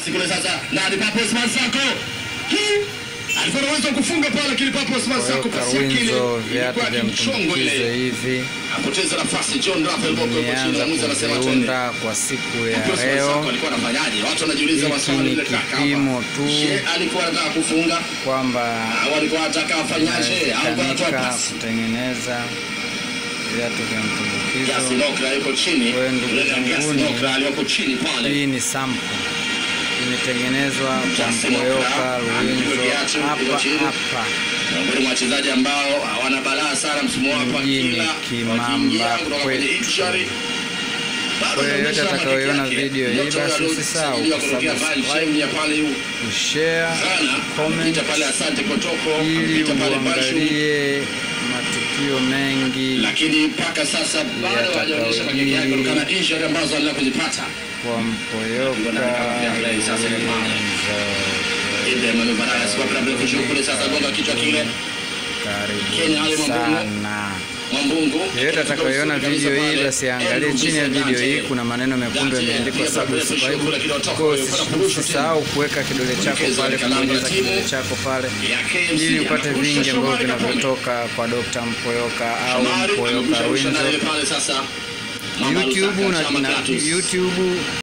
nafasi kule sasa, na ni Papo Osman Sako. Hii alikuwa na uwezo wa kufunga pale, lakini Papo Osman Sako Toyota pasi yake ile Winzo, viatu ilikuwa vya kimchongo mtumbukizo ile. hivi Apoteza nafasi John Rafael Boko yuko chini, nimeanza mwamuzi anasema twende. kuviunda kwa siku ya Papo Osman Sako leo, alikuwa anafanyaje? Watu wanajiuliza Hiki maswali ni ile kaka. kipimo hapa. tu. Je, alikuwa anataka kufunga kwamba au alikuwa anataka afanyaje au anatoa inawezekanika pasi? kutengeneza viatu vya Yasi mtumbukizo. Nokra yuko chini. Wewe ndugu Yule Yasi zanguni. Nokra aliyoko chini pale. Hii ni sample imetengenezwa kwa Justin Mpoyoka Okra, Ruinzo viatu hapa viko chini. hapa miongoni mwa wachezaji ambao hawana balaa sana msimu hapa, Mjini kila Kimamba wakiingia kutoka kwenye kwetu. Ipswich, bado Kwa yeyote anaonyesha atakayoiona makeke yake. video hii, Nyota basi wa usisahau Rhodes, kutokea kusubscribe, Bayern ya pale yu kushare, Ghana, comment kupita pale Asante Kotoko, ili kupita pale Bashu, uangalie matukio mengi lakini mpaka sasa bado hajaonyesha makeke yake kutokana na injury ambazo anaendelea kuzipata. kwa Mpoyoka Ile Ruinzo. Manu Vargas kwa bila kushuka kule sasa gonga kichwa kile Kenya, Ali Karibu Mwambungu. sana. Mwambungu. Yeyote atakayoona video hii basi aangalie chini ya video hii, kuna maneno mekundu yameandikwa subscribe. Kwa hiyo usisahau kuweka kidole chako pale, kubonyeza kidole chako pale ili upate vingi ambavyo vinavyotoka kwa Dr. Mpoyoka au Mpoyoka Ruinzo. YouTube na, na YouTube